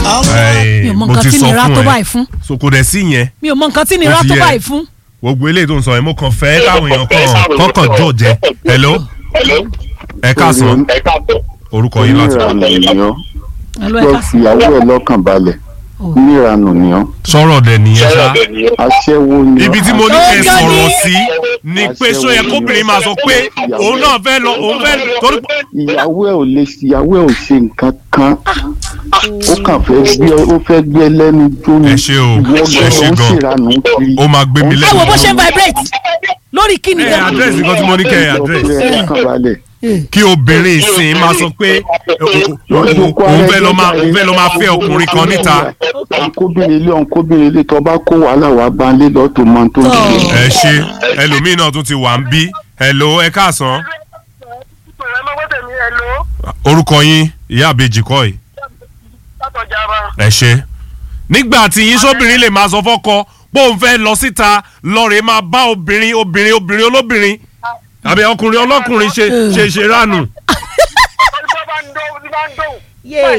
mi ò mọ nǹkan tí nira tó báyìí fún so kò dẹ̀ sí yẹn mi ò mọ nǹkan tí nira Ó ti tó yẹ. báyìí fún. gbogbo eléyìí tó ń sọ yẹn mo kàn fẹ́ káwọn èèyàn kàn kọ́kàn jọ jẹ hello ẹ káàsán orúkọ yín láti níranù nìyàn Hello, ẹ lọ káàsán. fìyàwó ẹ lọ́kàn balẹ̀ níranù nìyàn sọ̀rọ̀ dẹ̀ nìyẹn ṣá aṣẹ́wó ni ibi tí mo ní kẹ́ ẹ Ó sọ̀rọ̀ ní- sí ni pé sọ yẹ kóbìnrin máa sọ pé òun náà fẹ́ lọ òun fẹ́ torí pé ìyàwó ẹ ò lè ìyàwó ẹ ò ṣe nǹkan kan ó kàn fẹ́ gbé ó fẹ́ gbé ẹ lẹ́nu jóni Ẹ ṣé o, ìwọ ẹ ṣé gan-an ó gan. ṣèranù kiri ó máa gbé mi ẹ lẹ́nu wo bó ṣe ń vibrate lórí kíni ẹ gan. àdírẹ́sì kan tí mo ní kẹ́ ẹ àdírẹ́sì ẹ lọ́kàn balẹ̀ kí obìnrin ìsìn máa sọ pé òun fẹ́ lọ máa òun fẹ́ lọ máa fẹ́ ọkùnrin kan níta ọ̀nkóbìnrin ilé ọ̀nkóbìnrin ilé tó bá kó wàhálà wàá bá ń lé lọ́tò mọ́ tó ń Tọ́. ṣe. ẹ ṣe ẹlòmíín náà tún ti wà ń bí hello ẹ káàsán orúkọ yín ìyá àbèjì kọ́ yìí ẹ ṣe nígbà tí yín sóbìnrin lè máa sọ fọ́kọ pé òun fẹ́ lọ síta lọ́ọ̀rẹ́ máa bá obìnrin obìnrin obìnrin olóbìnrin àbí ọkùnrin ọlọ́kùnrin ṣe ṣe ṣe ránù. Yay.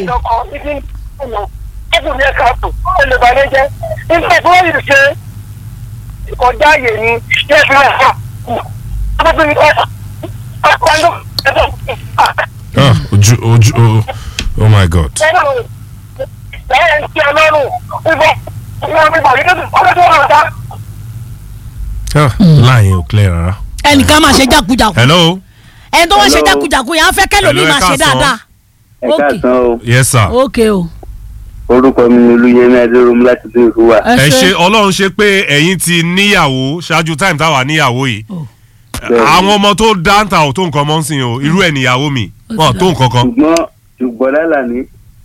ìkọjá àyè ni yẹ fi hàn ọmọbìnrin ọ̀sán ọ̀pọ̀lọpọ̀ Ah, ojú ojú oh, oh my god. lẹ́yìn tí ọlọ́run wíwọ́ wíwọ́ wíwọ́ yìí lọ́dún ọdún tó hàn dá. Ah, láàyè ò clear rárá. ẹnìkan máa ṣe jákujàku hello ẹni tó wá ṣe Hello. jákujàku yẹn á fẹ́ kẹ́lòmíì Hello, ẹ máa ṣe káàsán. dáadáa. ẹ Ok. káàsán o yes sir. ok o orúkọ mi ni olúyẹmí adéròmù láti bí ìrúwà. ẹ ṣe ọlọ́run ṣe pé ẹ̀yin ti níyàwó ṣáájú time táwa níyàwó yìí Bẹ́ẹ̀ni. àwọn ọmọ tó dáńtà ò tó nǹkan mọ́ ń sìn o irú ẹ̀ níyàwó mi wọn ò tó nǹkan kan ṣùgbọ́n ṣùgbọ́n lálà ní.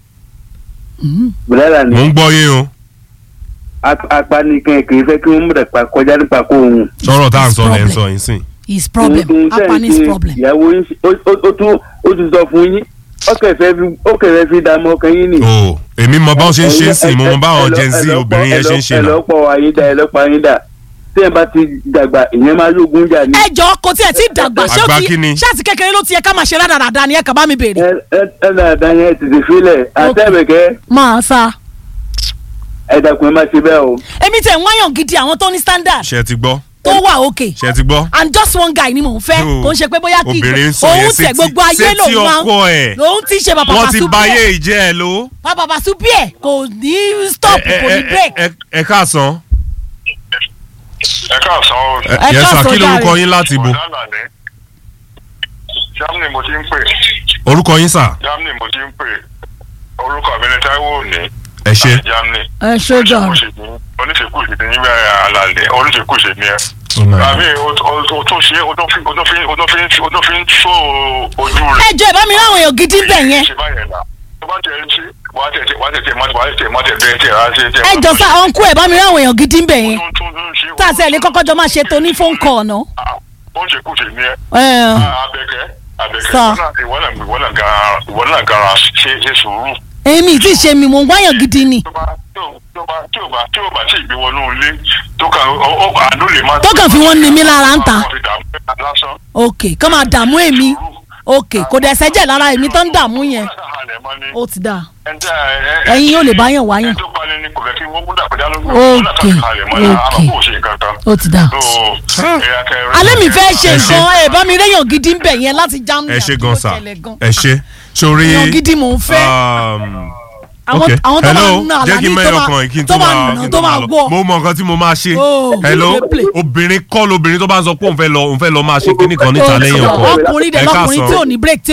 bùdálà mò ní ń gbọ́ yín o apanikan kì í fẹ́ kí wọ́n múdà pa kọjá nípa kó òun. sọ̀rọ̀ tá à ń sọ lẹ́ ń Problem. sọ yín sìn. his problem Ohun tó ń apanis ṣe problem. ìyàwó yín ṣe- ó- ó ó tún ó ti sọ fún yín ó kẹfẹ́ fi ó kẹfẹ́ fi dààmú ọkàn yín nì. o èmi mọ báwọn ṣe ń ṣe ń sìn mo mọ báwọn Ẹ- ẹ- gen z ẹ- ẹ- obìnrin yẹn ṣe ń ṣe ẹ náà. lọ́pọ̀ ayédà ẹ lọ́pọ̀ ayédà tí ẹ bá ti dàgbà ìyẹn máa lóògùn jà ní. ẹ jọ kò tiẹ̀ tí dàgbà ṣé Àgbà o ti kí ni? ṣáàtì kékeré ló ti yẹ ká máa ṣe rádaràda ni ẹ kàn bá mi béèrè. ẹ ẹ ẹ dáadáa yẹn tètè filẹ̀ àtẹ̀bẹ̀kẹ́ máa sa ẹ dàkún ẹ má ṣe bẹ́ẹ̀ o. èmi tẹ̀ ń wáyàn gidi àwọn tó ní standard ṣe ti gbọ́ tó wà òkè ṣe ti gbọ́. and just one guy ni mò ń fẹ́ No. kò ń ṣe pé bóyá kí Obìnrin ń sọ yẹn òun sétí- tẹ̀ gbogbo ayé sétí lòun máa ọkọ ẹ̀. lòun ti ṣe bàbá wọ́n ti bàṣú ba ayé bíẹ̀ ìjẹ́ ẹ̀ ló. bàbá bàṣú bíẹ̀ kò ní stop Ẹ- kò ní ẹ- break. ẹ- ẹ káàsán. ẹ káàsán o. Ẹ- Ẹ yes sir káàsán kí lorúkọ jàre. yín láti bo. Ọ̀dàlà ni. Germany mo ti ń pè. orúkọ yín sà. Germany mo ti ń pè. Orúkọ mi ni Táíwò Òní. ẹ ṣe. láti Germany. ẹ ṣe jọ Oníṣègùn ìṣèdè ní àlàlẹ̀ oníṣègùn ìṣèdè ni ẹ. Oh my God. Àbí o o- o tún ṣe o tún fi o tún fi o tún fi o tún fi ń tó ojú ẹ rẹ̀. jọ ìbá mi ráwọn èèyàn gidi ń bẹ̀ yẹn Ṣé báyẹn náà? Tó bá tẹ̀ ẹ́ sí, wàá tẹ̀ tẹ̀ wàá tẹ̀ tẹ̀ mọ́tẹ̀ wàá tẹ̀ mọ́tẹ̀ bẹ́ẹ̀ tẹ̀ á ṣe tẹ̀. ẹ jọ sá ọ̀nkú ẹ̀ bá mi ráwọn èèyàn gidi ń bẹ̀ yẹn Tún- tún- tún ṣe- tá a sẹ́ẹ̀ lè kọ́kọ́ jọ máa ṣe tó ní phone call náà. Ah, Ó ń ṣe kùsè ní ẹ. ẹ Abẹ́kẹ́ Abẹ́kẹ́ Sir. ìwọ náà ìwọ náà gara ìwọ náà gara ṣe ṣe sùúrù. èmi tí ì ṣe mi mò ń wáyàn gidi ni tó bá tó tó bá tí ò bá tí ò bá tí ì gbé wọnú ilé tó kàn ó ó àánú lè má. Tó kàn fi wọ́n ní mí lára ń ta. Wọ́n fi dààmú ẹ̀ lásán. ok kọ́ máa dààmú èmi ok kò dẹ̀ sẹ́jẹ̀ lára èmi tó ń dààmú yẹn Wọ́n sàhalẹ̀ mọ́ ni. ó ti dáa Ẹ̀ńtẹ́ ẹ̀ ẹ̀ ẹ̀yin yóò lè báyàn wáyàn ẹ̀ tó pani ni kò fẹ́ kí wọ́n mú dàpẹ́dá lójú. Ok, Wọ́n náà kàn sàhalẹ̀ mọ́ ni ok. àmọ́ kò ṣe nǹkan kan. ó ti dáa. So, ẹ̀yà kẹrin- alẹ́ mi fẹ́ ṣe Ẹ ṣe. nǹkan ẹ̀ bá mi réyàn gidi ń bẹ̀ yẹn láti Germany ẹ ṣe àbí gan ó sà ṣẹlẹ̀ gan. ẹ ṣe sórí. èèyàn gidi mò ń fẹ́ um, àwọn ok àwọn tó máa hello ń ná jẹ́ kí n àlàní tó mẹ́yọ̀ máa kan kí n tó tó máa máa nà kí n tó máa lọ. gbọ́ mo mọ nǹkan tí mo máa ṣe Oh, hello kí ló lè play? obìnrin kọ́ lobìnrin tó bá ń sọ pé òun fẹ́ lọ òun fẹ́ lọ máa ṣe kíní kan níta lẹ́yìn ọkọ ọkùnrin dẹ̀ Ẹ lọkùnrin káàsán. tí ò ní break tí